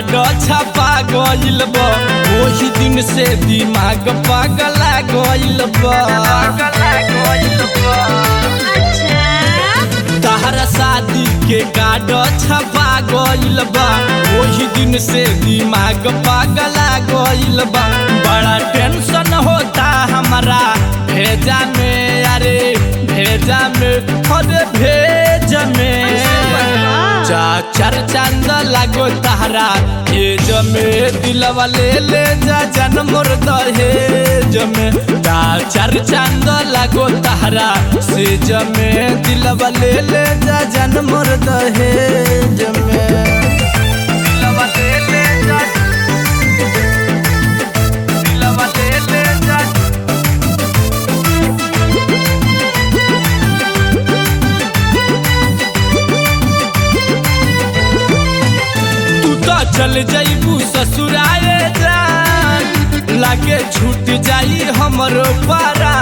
card छपा गइल बा ओही दिन से दिमाग पागला गइल बा तहरा शादी के कार्ड छपा गइल बा ओही दिन से दिमाग पागला गइल बा बड़ा टेंशन होता हमारा भेजा में अरे भेजा में अरे भेज में चा चार चांद लागो तहरा एज में दिलवा ले ले जा जन मोर दहेज में चा चार चांद लागो तहरा सेज में दिलवा ले ले जा जन मोर दहेज में दिलवा ले ले जा दिलवा ले ले जा तू तो चल जाइबू ससुराए जान लागे छूट जाई हमरो पारा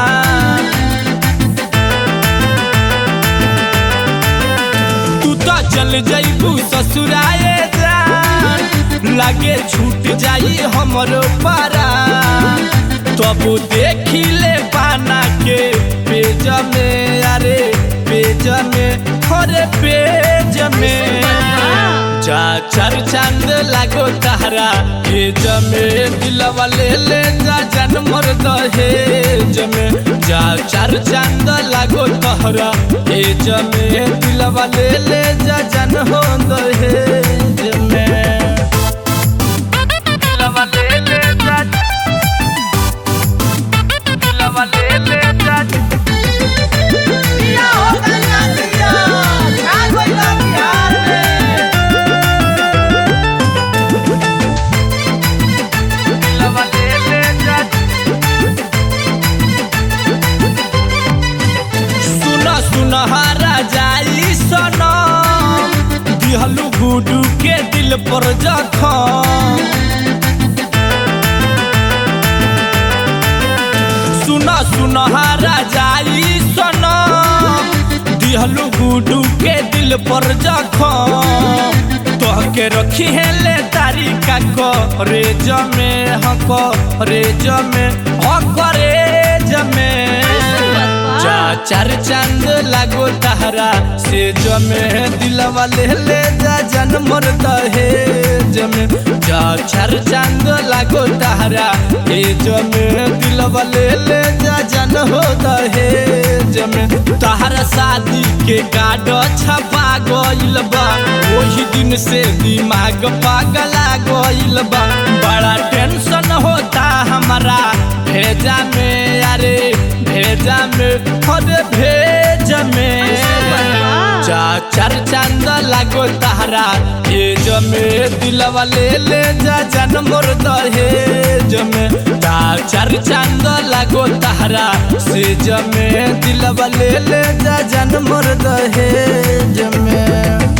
तू तो चल जाइबू ससुराए जान लागे छूट जाई हमरो पारा तब देखी ले पाना के पेज में अरे पेज में अरे पेज में चा चार चांद लागो तहरा ये जमे दिलवा ले ले जा जन मोर दहेज में जा चार चांद लागो तहरा ये जमे दिलवा ले ले जा जन हो दहेज में दिलवा ले ले जा दिलवा ले ले जा दिया हो गया दिया छा गइल बिहार में दिलवा ले ले जा सुन सुन हारा जाई सना दिहलु गुडू के दिल पर जखम सुन सुन हारा जाई सना दिहलु गुडू के दिल पर जखम तोहके रखी है ले तारिका करे जमे हको रे जमे हकरे जमे जा चार चांद लागो तहरा से जमे दिलवा ले ले जा जन मोर दहेज में जा चार चांद लागो तहरा ए जमे दिलवा ले ले जा जन हो दहेज में तहरा शादी के कार्ड छपा गइल बा ओही दिन से दिमाग पागला गइल बा बड़ा टेंशन होता हमारा भेजा में अरे भेजा में अरे भेज में चा चार चांद लागो तहरा ये जमे दिलवा ले ले जा जन मोर दहेज में चा चार चांद लागो तहरा से जमे दिलवा ले ले जा जन मोर दहेज में